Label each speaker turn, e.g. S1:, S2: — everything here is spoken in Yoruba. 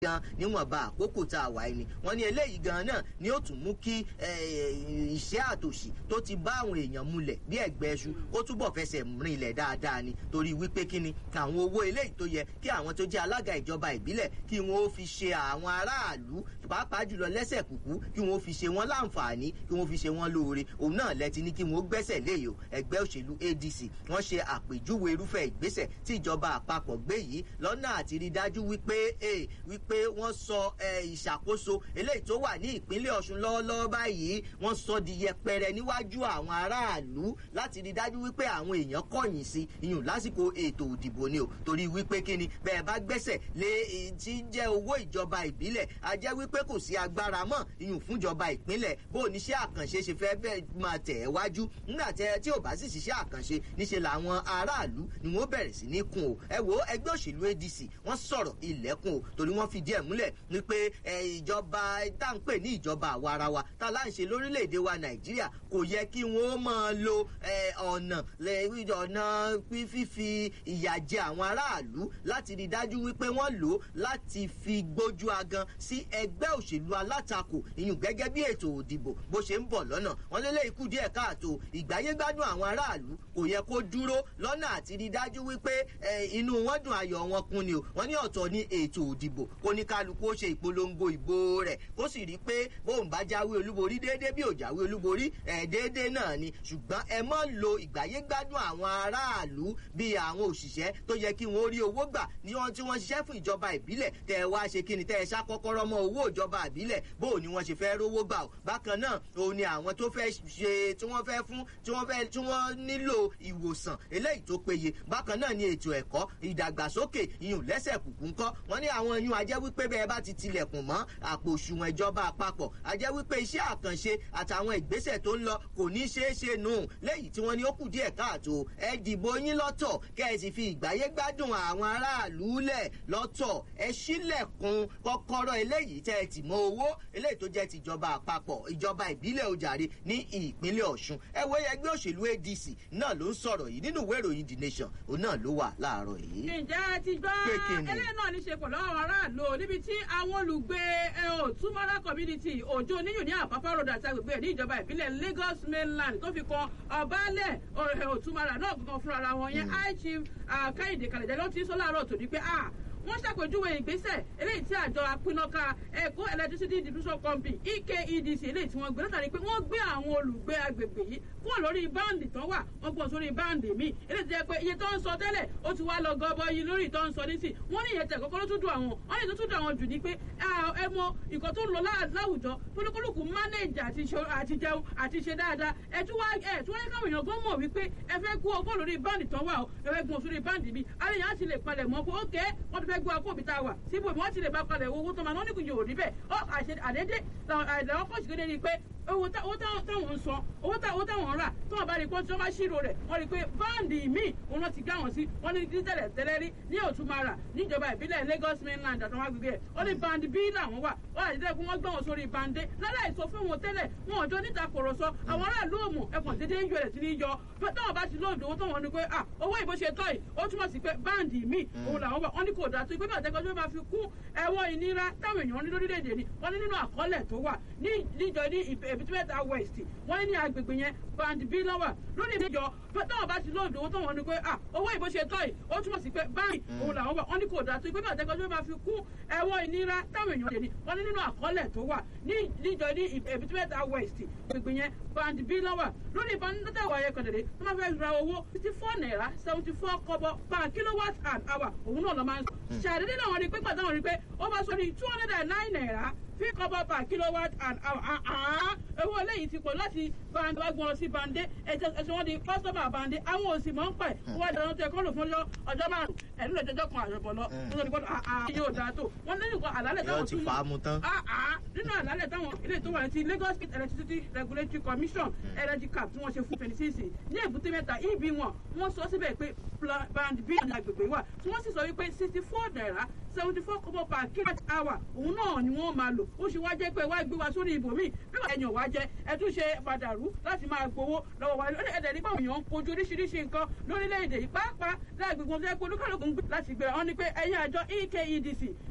S1: gan níwọ̀nba àkókò tá a wà ní wọ́n ní eléyìí gan náà ni ó tún mú kí ìṣẹ́ àtòṣì tó ti bá àwọn èèyàn múlẹ̀ bí ẹ̀gbẹ́ ẹṣu kó túbọ̀ fẹsẹ̀ rinlẹ̀ dáadáa ni torí wípé kí ni àwọn owó eléyìí tó yẹ kí àwọn tó jẹ́ alága ìjọba ìbílẹ̀ kí wọ́n ó fi ṣe àwọn aráàlú pàápàá jùlọ lẹ́sẹ̀ kúkú kí wọ́n ó fi ṣe wọ́n láǹfààní kí wọ́n fi ṣe wọ́n lóore òun náà lẹ́tí ní kí wọ́n ó gbẹ́sẹ̀ léyìí o ẹgbẹ́ òṣèlú adc wọ́n ṣe àpèjúwe irúfẹ́ ìgbésẹ̀ tí ìjọba àpapọ̀ gbé yìí lọ́nà àti rí dájú wípé wípé wọ́n sọ ìṣàkóso eléyìí tó wà ní ìpínlẹ̀ ọ̀ṣun lọ́wọ́lọ́wọ́ báyìí wọ́n sọ di yẹpẹrẹ níwájú àwọn aráàlú láti rí dájú wípé àwọn èèyàn kọ̀yìn sí iyùn lásìkò ètò òdìbò ni o torí wípé kíni bẹ́ẹ̀ bá gbẹ́sẹ̀ lé tí jẹ́ owó ìjọba ìbílẹ̀ a jẹ́ wípé kò sí agbára mọ́ iyùn fúnjọba ìpínlẹ̀ bó oníṣẹ́ àkànṣe ṣe fẹ́ bẹ́ẹ̀ máa tẹ̀ ẹ́ wájú nígbà tí ò bá sì ṣiṣẹ́ àkànṣe níṣe làwọn aráàlú ni wọ́n bẹ̀rẹ̀ sí ní kun o ẹ wo ẹgbẹ́ òṣèlú adc wọ́n sọ̀rọ̀ ilẹ̀kùn o torí wọ́n fìdí ẹ̀ múlẹ̀ ní pé ìjọba tá à ń pè ní ìjọba àwarawa tá a láǹṣe lórílẹ̀‐èdè wa nàìjíríà kò yẹ kí wọ́n máa lo ọ̀nà ọ̀nà fífi ìyà jẹ àwọn aráàlú láti rí dájú wípé wọ́n lò ó láti fi gbójú agan sí ẹgbẹ́ òṣèlú alátakò ìyún gẹ́gẹ́ bí ètò òdìbò bó ṣe ń bọ̀ lọ́nà wọ́n lélẹ̀ ikú díẹ̀ káàtó ìgbáyégbádùn àwọn aráàlú kò yẹ kó dúró lọ́nà àti rí dájú wípé inú wọn dùn ayọ̀ wọn kún ni o wọ́n ní ọ̀tọ̀ ní ètò òdìbò kó ní kálukú ó ṣe ìpolongo ìbò rẹ̀ kó sì rí pé bóun bá jáwé olúborí déédéé bí ò jáwé olúborí ẹ̀ déédéé náà ni ṣùgbọ́n ẹ mọ́ lo ìgbáyégbádùn àwọn aráàlú bíi àwọn òṣìṣẹ́ tó yẹ kí wọ́n rí owó gbà ní wọn tí wọ́n ṣiṣẹ́ fún ìjọba ìbílẹ̀ tẹ́ ẹ wá ṣe kí ni tẹ́ ẹ ṣàkọ́kọ́rọ́ mọ́ owó ìjọba ìbílẹ̀ bó ni wọ́n ṣe fẹ́ rówó gbà o bákan náà òun ni àwọn tó fẹ́ ṣe tí wọ́n fẹ́ fún tí wọ́n fẹ́ tí wọ́n nílò ìwòsàn eléyìí tó péye bákan náà ni ètò ẹ̀kọ́ ìdàgbàsókè iyùn lẹ́sẹ̀ kùkú ńkọ́ wọ́n ní àwọn iyùn ajẹ́ wípé bẹ́ẹ̀ bá ti tilẹ̀kùn mọ́ àpò òṣùwọ̀n ìjọba àpapọ̀ ajẹ́ wípé iṣẹ́ àkànṣe àtàwọn ìgbésẹ̀ tó ń lọ kò ní ṣeé ṣe nù léyìí tí wọ́n ní ó kù díẹ̀ káàtó ẹ dìbò yín lọ́tọ̀ kẹ́ ẹ sì fi ìgbáyé gbádùn àwọn aráàlú lẹ̀ lọ́tọ̀ ẹ sílẹ̀kùn kọ́kọ́rọ́ eléyìí tẹ́ ẹ tì mọ́ owó eléyìí tó jẹ́ tìjọba àpapọ̀ ìjọba ìbílẹ̀ ojàre ní ìpínlẹ̀ ọ̀ṣun ẹ wo ẹgbẹ́ òṣèlú adc náà ló ń sọ̀rọ̀ yìí nínú ìwé ìròyìn the nation òun náà ló wà láàárọ̀ yìí.
S2: ǹjẹ́ ẹ ti gbọ́ eléyìí náà ní ṣe pẹ̀lú àwọn aráàlú níbi tí àwọn olùgbé òtúmọ́lá community òjò oníyùn ní àpapọ̀ road àti agbègbè ní ìjọba ìbílẹ̀ lagos mainland tó fi kan ọ̀bálẹ̀ òtúmọ́lá náà gangan fúnra wọn yẹn high chief kẹ́hìndé kàlẹ́jẹ́ ló ti sọ láàárọ̀ tòní pé wọ́n ṣàpèjúwe ìgbésẹ̀ eléyìí tí àjọ apínnáká ẹ̀kọ́ electricity distribution company ekedc eléyìí tí wọ́n gbé látàrí pé wọ́n gbé àwọn olùgbé agbègbè yìí kúrò lórí báǹdì tán wà wọ́n gbọ́n sórí báǹdì míì eléyìí tí jẹ́ pé iye tó ń sọ tẹ́lẹ̀ ó ti wá lọ gọbọ yìí lórí tó ń sọ nísì wọ́n ní ìyẹn tẹ̀ kọ́kọ́ ló tún dùn àwọn wọ́n ní tó tún dùn àwọn jù ní pé ẹ mọ nǹkan tó ń lọ láwùjọ tóníkólùkù manage àti jẹun àti ṣe dáadáa ẹ tún wá ẹ tún wáyé káwọn èèyàn gan mọ̀ wípé ẹ fẹ́ kú ọkọ lórí báǹdì tán wà ó ẹ fẹ́ gbọ́n sórí báǹdì míì alẹ́ yẹn á ti lè palẹ̀ mọ́ pé ókè wọ́n ti fẹ́ gbọ́ akóbi tá a wà síbò wọ́n ti lè bá palẹ̀ owó tó máa ná nígbìyànjú òrí bẹ́ẹ̀ ó àdédé àìlẹ́wọ́n pọ̀ sí kéde ni pé owó táwọn ń san owó táwọn ń rà tí wọ́n bá rí i pé tí wọ́n bá ṣírò rẹ̀ wọ́n rí i pé báǹdì míì òun ti gá wọn sí wọ́n ní tẹ́lẹ̀ tẹ́lẹ̀ rí ní òtúmọ̀ra níjọba ìbílẹ̀ lagos mainland àtàwọn agbègbè ẹ̀ ó ní báǹdì bí làwọn wà wọ́n àti tẹ́lẹ̀ pé wọ́n gbé wọn sórí báǹdé láláì sọ fún wọn tẹ́lẹ̀ wọn ò jọ níta kòrò sọ àwọn aráàlú òmù ẹ̀kàn dédé ń yọ ẹ̀ sí ní yọ táwọn bá ti lóòdù owó táwọn ní pé ah owó ìbò ṣe tọ́ yìí ó túmọ̀ sí pé báǹdì míì òun làwọn wà wọ́n ní kò dáa tó pé bí àtẹ́kọ́ tó bá fi kún ẹ̀wọ̀n ìnira táwọn èèyàn ní lórílẹ̀‐èdè ni wọ́n ní nínú àkọọ́lẹ̀ tó wà ní níjọ ní ìbítúmẹ́ta west wọ́n ní ní agbègbè yẹn band b lọ́wà lórí ìdíjọ táwọn bá ti lóòdù owó táwọn ní pé ah owó ìbò ṣe tọ́ yìí ó túmọ̀ sí pé báǹkì òun làwọn wà wọ́n ní kò dáa tó pé bí àtẹ́kọ́ tó bá fi kún ẹ̀wọ̀n ìnira táwọn èèyàn ní wọ́n ní nínú àkọọ́lẹ̀ tó wà ní níjọ ní ìbítúmẹ́ta west agbègbè yẹn band b lọ́wà lórí ìbánidọ́tà wà yẹn kọ̀dẹ̀dẹ̀ tó máa fẹ́ ra owó fifty four naira seventy four kọ́bọ̀ per kilowatt an hour òun náà lọ máa ń sọ ṣàdédé náà wọ́n rí pé pàtàkì wọ́n rí pé ó bá sọ ní two hundred and nine naira fi kọ́bọ̀ per kilowatt an hour owó eléyìí ti pọ̀ láti bande wá gbọ́n lọ sí bande ẹ̀sìn wọn di kọ́sọ́mà bande àwọn òsì mọ̀ ń pẹ̀ wọ́n wá dáná tó ẹ̀kọ́ lò fún ọjọ́ márùn ẹ̀rú lè jọjọ́ kan àjọpọ̀ lọ nítorí pé yóò dáa tó wọ́n ní nǹkan àlálẹ̀ táwọn
S1: tún
S2: nínú àlálẹ̀ táwọn ilé tó wà ní ti lagos state electricity regulatory commission energy cap tí wọ́n ṣe fún twenty six ní èbúté mẹ́ta ibi wọn wọ́n sọ síbẹ̀ pé band b ní agbègbè wà tí wọ́n sì sọ wípé sixty four naira seventy four kọ́bọ̀ per kilowatt hour òun náà ni wọ́n máa lò ó ṣe wá jẹ́ pé wá gbé wa sórí ibòmíì bí wọ́n ẹ̀yàn wá jẹ́ ẹ tún ṣe padàrú láti máa gbowó lọ́wọ́ wa ẹ̀dẹ̀ nípa òyìn ń kojú oríṣiríṣi nǹkan lórílẹ̀‐èdè yìí pàápàá láàgbègbè wọn tó yẹ kó olúkàlùkù ń gbé láti gbéra wọn ni pé ẹ̀yin àjọ ekedc